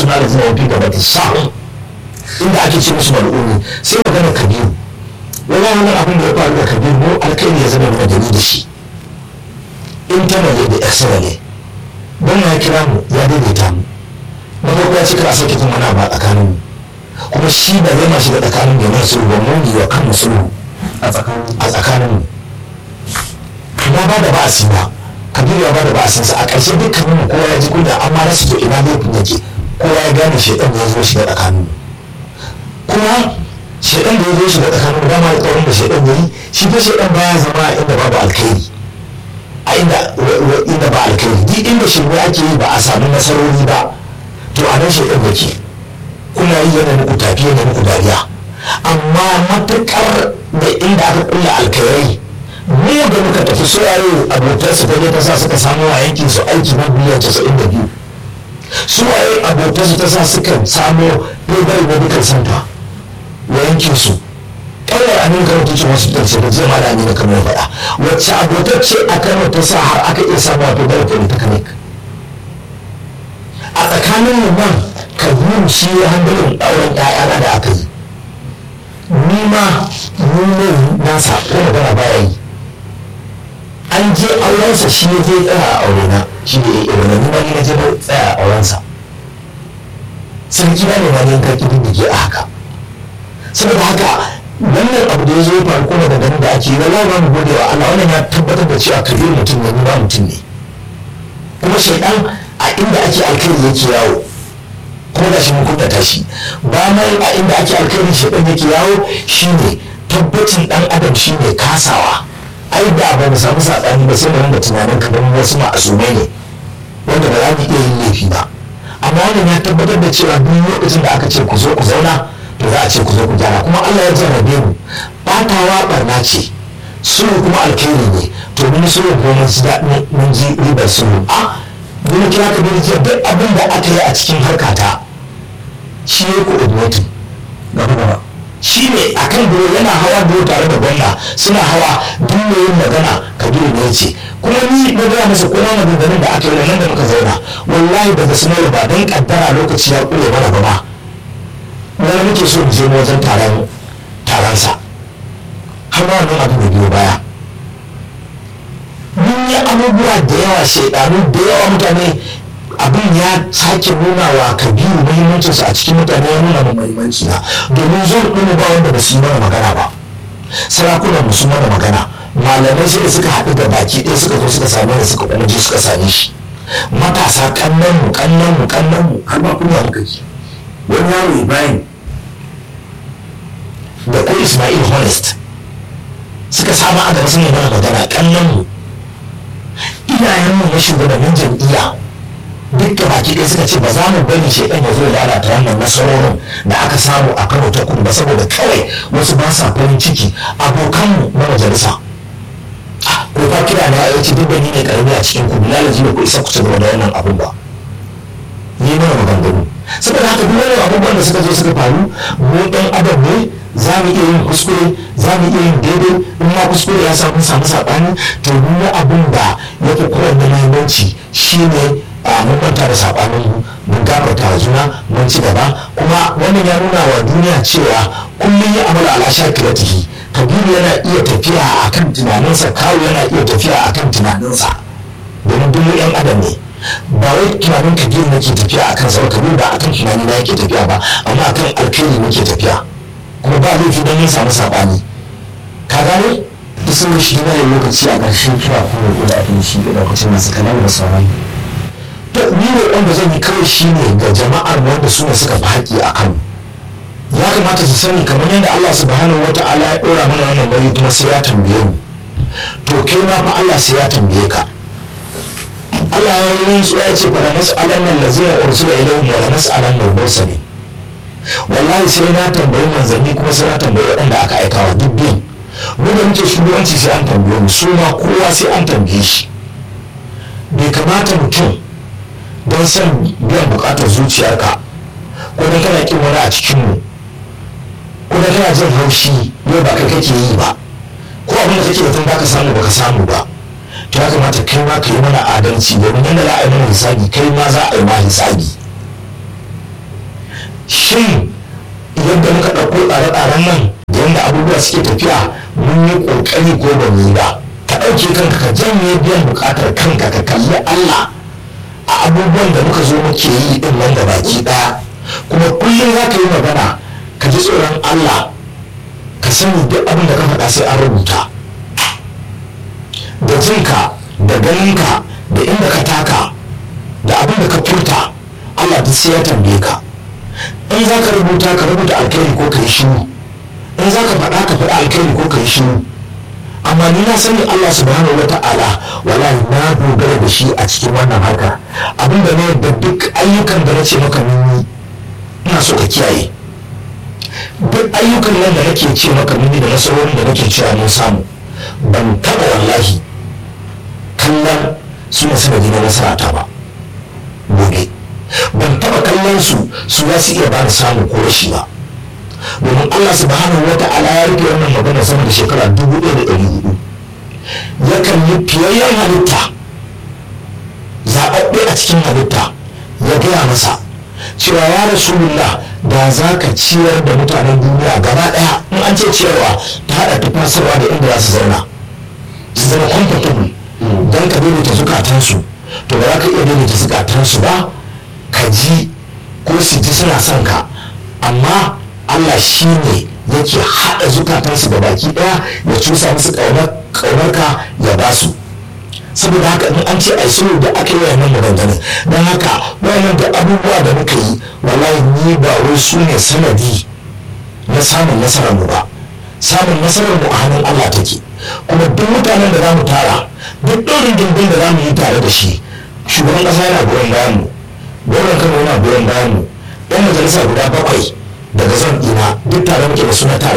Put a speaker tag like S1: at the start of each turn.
S1: suna da zina wafi gaba ta sa'un inda ake ce musu mal'uni sai magana kabiru wani wannan abin da ya faru da kabiru mu alkairi ya zama mana gani da shi internally da externally don ya kira mu ya daidaita mu na farko ya ce kar a sake jin wani abu a tsakanin mu kuma shi ba zai ma shiga tsakanin mu yana sulhu ba mu yi wa kanmu sulhu
S2: a tsakanin
S1: a tsakanin mu na ba da ba'asi ba kabiru ya ba da ba'asinsa a ƙarshe dukkanin mu kowa ya ji kunya amma rasu to ina laifin yake kowa ya gane shaidan ya zo shiga tsakanin mu kuma shaidan da ya zo shiga tsakanin mu dama alƙawarin da shaidan ya yi shi fa shaidan baya zama a inda babu alkhairi a inda inda ba alkhairi duk inda shirme ake yi ba a samu nasarori ba to a nan shaidan yake kuna yi yana muku tafi yana muku dariya amma matuƙar da inda aka kulla alkhairai mu da muka tafi su yayo abokansu ta ta sa suka samu a yankin su aiki na biliyan casa'in da biyu su waye abokansu ta sa suka samu playboy medical center wa yankin su kawai a nan kano teaching hospital ce da zai ma da amina kamar faɗa wacce abotacce a kano ta sa har aka iya samu a playboy polytechnic a tsakanin mu nan kabiru shi ya handalin auren ƴaƴana da aka yi ni ma ni ne nasa ko magana baya yi an je aurensa shi ya je tsaya a aure na shi ne ya irin ni ma ni na je na tsaya a aurensa sarki na ne ma ne ka kidin da ke a haka saboda haka wannan abu da ya zo ya faru kuma da ganin da ake yi wallahi ba mu gode wa Allah wannan ya tabbatar da cewa kabir mutum ne ni ba mutum ne kuma shaidan a inda ake alkhairi yake yawo kuma da shi mun kuntata shi ba mai a inda ake alkhairi shaidan yake yawo shine tabbacin dan adam shine kasawa ai da ba mu samu saɓani ba sai mu rinda tunanin kamar wasu ma'asumai ne wanda ba za mu iya yin laifi ba amma wannan ya tabbatar da cewa duk lokacin da aka ce ku zo ku zauna to za a ce ku zo ku gyara kuma Allah ya jarrabe mu batawa barna ce sulhu kuma alkhairi ne to mun sulhu ko mun ji daɗin mun ji ribar sulhu a mun kira ka da jiya duk abin da aka yi a cikin harkata shi ya coordinating
S2: gaba gaba
S1: shi ne a kan duro yana hawa duro tare da gwamna suna hawa duk mai yin magana kabiru ne ce kuma ni na gaya masa kuma maganganun da aka yi nan da muka zauna wallahi daga sunar ba don kaddara lokaci ya kure mana ba ma wani muke so mu je wajen taron taronsa har ma wannan abu da biyo baya mun yi abubuwa da yawa shaidanu da yawa mutane abin ya sake nuna wa kabiru muhimmancinsa a cikin mutane ya nuna mu muhimmanci na domin zo ɗin ba wanda ba su yi mana magana ba sarakunan mu sun mana magana malamai sai da suka haɗu da baki ɗaya suka zo suka same ni suka kuma je suka same shi matasa kannan mu kannan mu kannan mu har ma kunya muka ji wani yaro ibrahim da ko ismail honest suka samu a gaba sun yi mana magana kannan mu iyayenmu na shugabannin jam'iyya duk da baki ɗaya suka ce ba za mu bari shaidan ya zo ya lalata wannan nasarorin da aka samu a kano ta kudu ba saboda kawai wasu ba sa farin ciki abokanmu na majalisa ko fa kira na ya ce duk da ni ne karami a cikin kudu lalaji ba ku isa ku ci gaba da wannan abun ba ni mana maganganu saboda haka duk wani abubuwan da suka zo suka faru mu ɗan adam ne za mu iya yin kuskure za mu iya yin daidai in ma kuskure ya samu samu saɓani to duk abin da ya fi kowanne muhimmanci shine a mun manta da sabanin mu mun gafarta wa juna mun ci gaba kuma wannan ya nuna wa duniya cewa kullum ya amala ala shakiratihi kabiru yana iya tafiya akan tunaninsa kawu yana iya tafiya akan tunaninsa domin duk yan adam ne ba wai tunanin kabiru nake tafiya akan sa kabiru ba akan tunani na yake tafiya ba amma akan alkhairi nake tafiya kuma ba laifi don yin samu sabani ka gane
S2: duk sun shi ne lokaci a ƙarshen kira kuma da ake shi da lokacin masu kanar da sauran
S1: to ni ne wanda zan yi kawai shi ne ga jama'ar wanda su ne suka fi haƙƙi a kanu ya kamata su sani kamar yadda Allah subhanahu wa ta'ala ya ɗora mana wannan nauyi kuma sai ya tambaye mu to kai ma fa Allah sai ya tambaye ka Allah ya yi su ya ce fa la nas'alan nan lazina ursila ilayhim wa la nas'alan nan mursalin wallahi sai na tambayi manzanni kuma sai na tambayi waɗanda aka aika wa duk biyan mu da muke shugabanci sai an tambaye mu su ma kowa sai an tambaye shi bai kamata mutum don son biyan bukatar zuciyarka ko da kana kin wani a cikinmu ko da kana jin haushi yau ba kai kake yi ba ko abin da kake da baka samu baka samu ba to ya kamata kai ma ka yi mana adalci domin yadda za a yi mana hisabi kai ma za a yi ma hisabi shin yadda muka ɗauko tsare-tsaren nan da yadda abubuwa suke tafiya mun yi ƙoƙari ko ba mu yi ba ka ɗauke kanka ka janye biyan buƙatar kanka ka kalli Allah a abubuwan da muka zo muke yi din nan da baki ɗaya kuma kullum za ka yi magana ka ji tsoron Allah ka sani duk abin da ka faɗa sai an rubuta da jinka da ganinka da inda ka taka da abin da ka furta Allah duk sai ya tambaye ka in za ka rubuta ka rubuta alkhairi ko ka yi shiru in za ka faɗa ka faɗa alkhairi ko ka yi shiru amma ni na sani Allah subhanahu wa ta'ala wallahi na dogara da shi a cikin wannan harka abin da na yadda duk ayyukan da na ce maka nuni ina so ka kiyaye duk ayyukan nan da nake ce maka nuni da nasarorin da nake cewa mun samu ban taɓa wallahi kallon su ne sanadi na nasarata ba gobe ban taɓa kallon su su za su iya ba da samu ko rashi ba domin Allah subhanahu wa ta'ala ya rike wannan magana sama da shekara dubu ɗaya da ɗari hudu yakan yi fiyayyen halitta zaɓaɓɓe a cikin halitta ya gaya masa cewa ya rasulullah da za ka ciyar da mutanen duniya gaba ɗaya in an ce ciyarwa ta haɗa tufasarwa da inda za su zauna su zama comfortable don ka daidaita zukatansu to ba za ka iya daidaita zukatansu ba ka ji ko su ji suna son ka amma Allah shi ne yake haɗa zukatansu da baki ɗaya ya cusa musu ƙaunarka ya ba su saboda haka in an ce ai sulhu da aka yi wannan maganganun don haka wannan da abubuwa da muka yi wallahi ni ba wai su ne sanadi na samun nasarar mu ba samun nasarar mu a hannun Allah take kuma duk mutanen da za mu tara duk ɗorin dindin da za mu yi tare da shi shugaban ƙasa yana goyon bayan mu gwamnan kano yana goyon bayan mu yan majalisa guda bakwai daga zan ɗina duk tare muke da suna tare